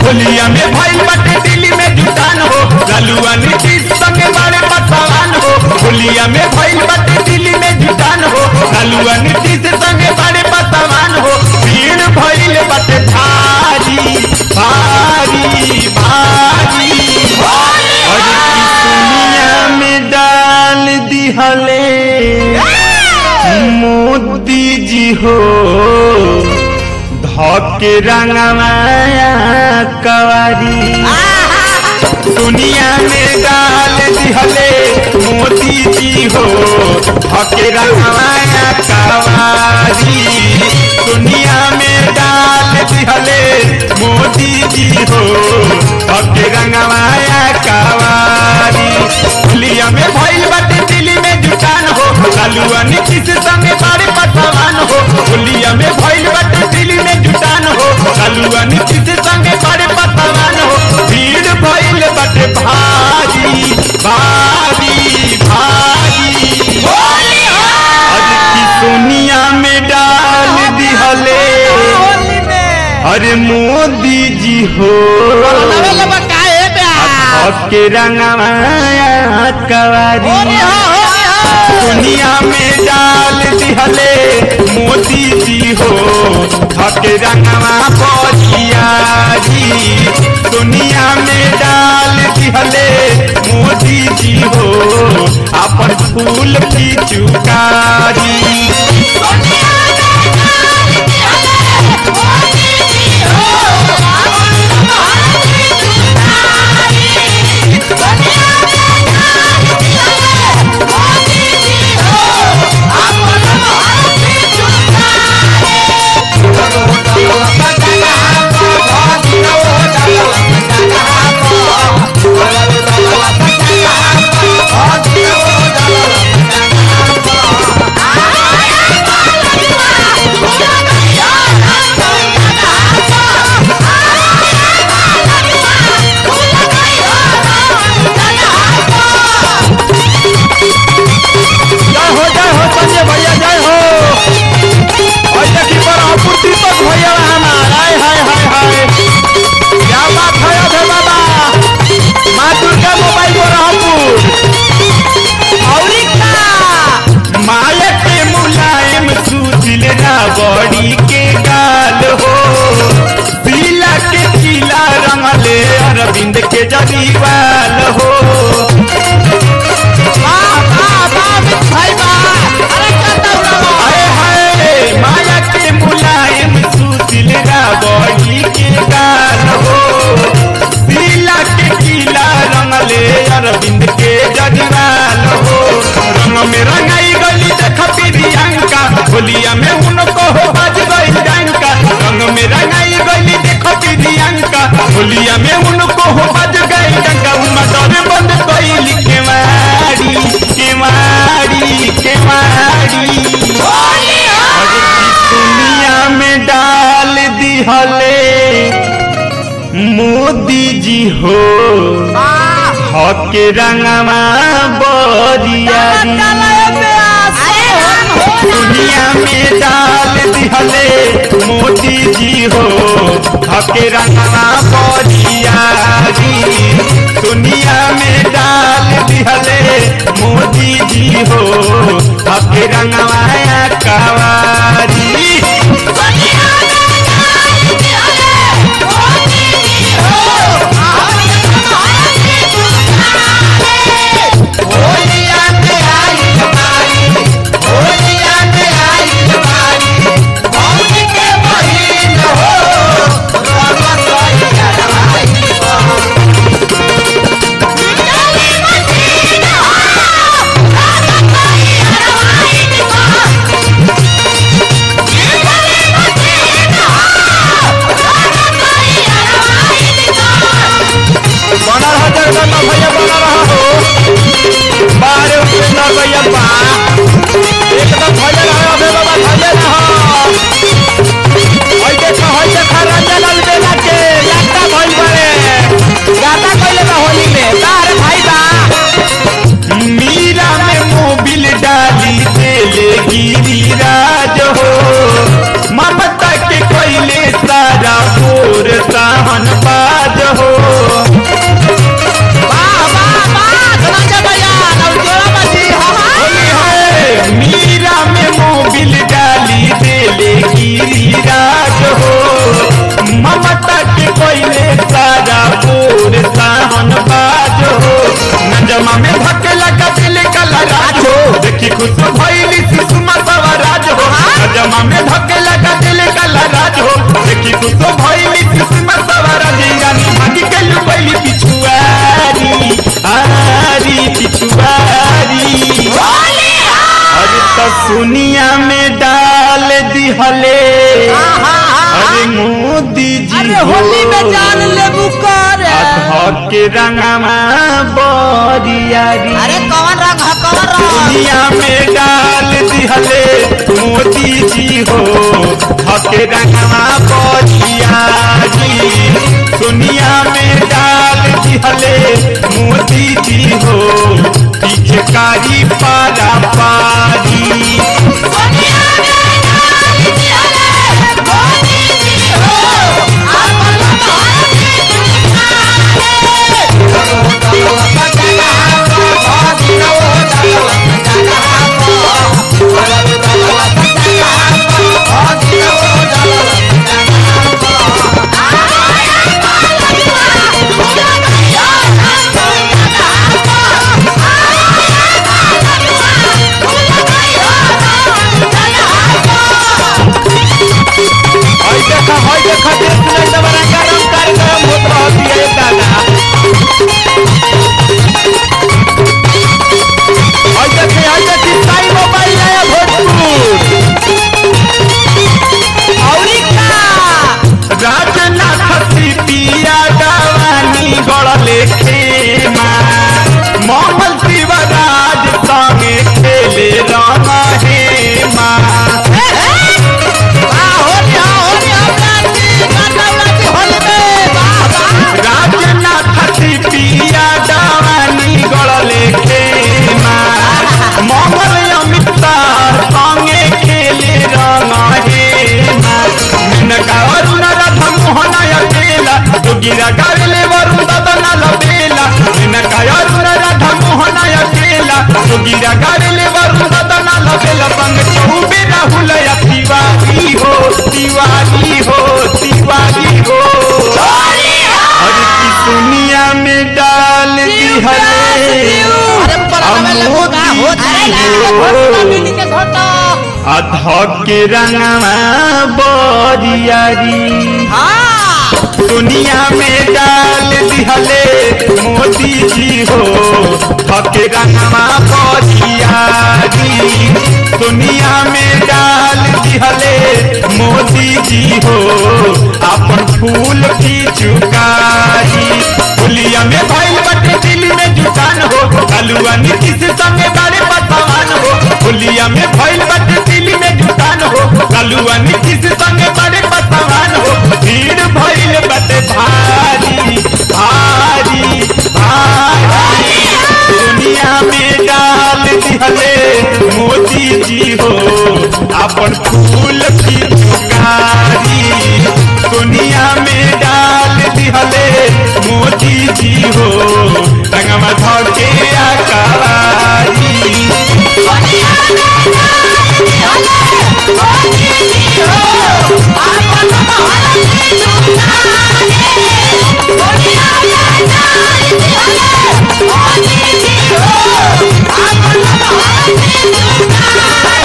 होलिया में भइल बाटे दिल्ली में जुटान हो लालुआ नीतीश संगे बड़े पतवान हो होलिया में भइल बाटे दिल्ली में जुटान हो लालुआ नीतीश संगे बड़े पतवान हो भीड़ भइल बाटे भारी भारी भारी और दुनिया में डाल दिहले मोदी जी हो धके रंगमाया कवारी दुनिया में डाल दिहले मोदी जी हो धके रंगमाया कवारी दुनिया में डाल दिहले मोदी जी हो धके रंगमाया कवारी होलिया में भइल बाटे दिल्ली में जुटान हो लालुआ नीतीश संगे बड़े पतवान हो होलिया में भइल बाटे दिल्ली में जुटान हो लालुआ नीतीश संगे बड़े पतवान हो भीड़ भइल बाटे भारी भारी भारी अरे की सोनिया में डाल दिहले होली में अरे मोदी जी हो लबे लबे काहे बे के रंगमाया कवारी होली हो होली हो दुनिया में डाल दिहले मोदी जी हो हके रंगवा बजियारी दुनिया में डाल दिहले मोदी जी हो अपन फूल की चुकारी जय हो जय हो संजय भैया जय हो और देखी पर अपूर्ति तक भैया हमार हाय हाय हाय हाय क्या बात है अधे बाबा माँ दुर्गा मोबाइल पर रहपुर औरी का माया के मुलायम सुदिल रावड़ी के गाल हो पीला के पीला रंगले अरविंद के जरीवाल हो वाह वाह वाह मित भाई वाह अरे कहता हूँ हाय हाय माया के मुलायम सुदिल रावड़ी के गाल हो पीला के पीला रंगले अरविंद के जरीवाल हो रंग में रंगाई गली देख प्रियंका होलिया में उनको हो बज गई डंका रंग में रंगाई गली देख प्रियंका होलिया में उनको हो बज गई डंका मदर बंद कैली के मारी के मारी के मारी अरे की दुनिया में डाल दिहले मोदी जी हो हके रंगवा बरियारी दुनिया में डाल दिहले मोदी जी हो हके रंगवा बरियारी दुनिया में डाल दिहले मोदी जी हो हके रंगवा कवारी Yeah. दिहले आहा, अरे मोदी जी अरे होली में जान लेबू कर अधक के रंगमा बरियारी अरे कौन रंग है कौन रंग दुनिया में डाल दिहले मोदी जी हो हके रंगमा बरियारी दुनिया में डाल दिहले मोदी जी हो पीछे कारी पारा पारी हई देखा हई देखा देश में एकदम रंगारंग कार्यक्रम होत रहत है एक दादा हई देखी हई देखी साई मोबाइल आया भोजपुर औरी का राजनाथ सिपिया दवानी गड़ले खेमा मोहम्मद शिवराज संगे खेले रंग हेमा राजनाथ सिपिया दवानी गड़ले खेमा मोहम्मद अमित शाह संगे खेले रंग हेमा नका अरुण रथ मोहन अकेला जोगिरा गावेले वरुण ददन लबेला नका अरुण रथ मोहन अकेला जोगिरा गावेले वरुण ददन लबेला संग चौबे राहुल या तिवारी हो तिवारी हो तिवारी हो अरे की दुनिया में डाल दिहले अधक के रंगवा बरियारी दुनिया में डाल दिहले मोदी जी हो हके रंगवा बरियारी दुनिया में डाल दिहले मोदी जी हो अपन फूल की चुकारी पुलिया में भइल बटे दिल में जुटान हो कलुआ नीतीश संगे बड़े पतवान हो पुलिया में भइल बटे दिल में जुटान हो कलुआ नीतीश संगे बड़े पतवान हो भीड़ भइल बटे भारी भारी भारी दुनिया में डाल दिहले मोदी जी हो अपन फूल की चुकारी दुनिया में डाल दिहले मोदी जी हो रंगमा धके आकारी Oh,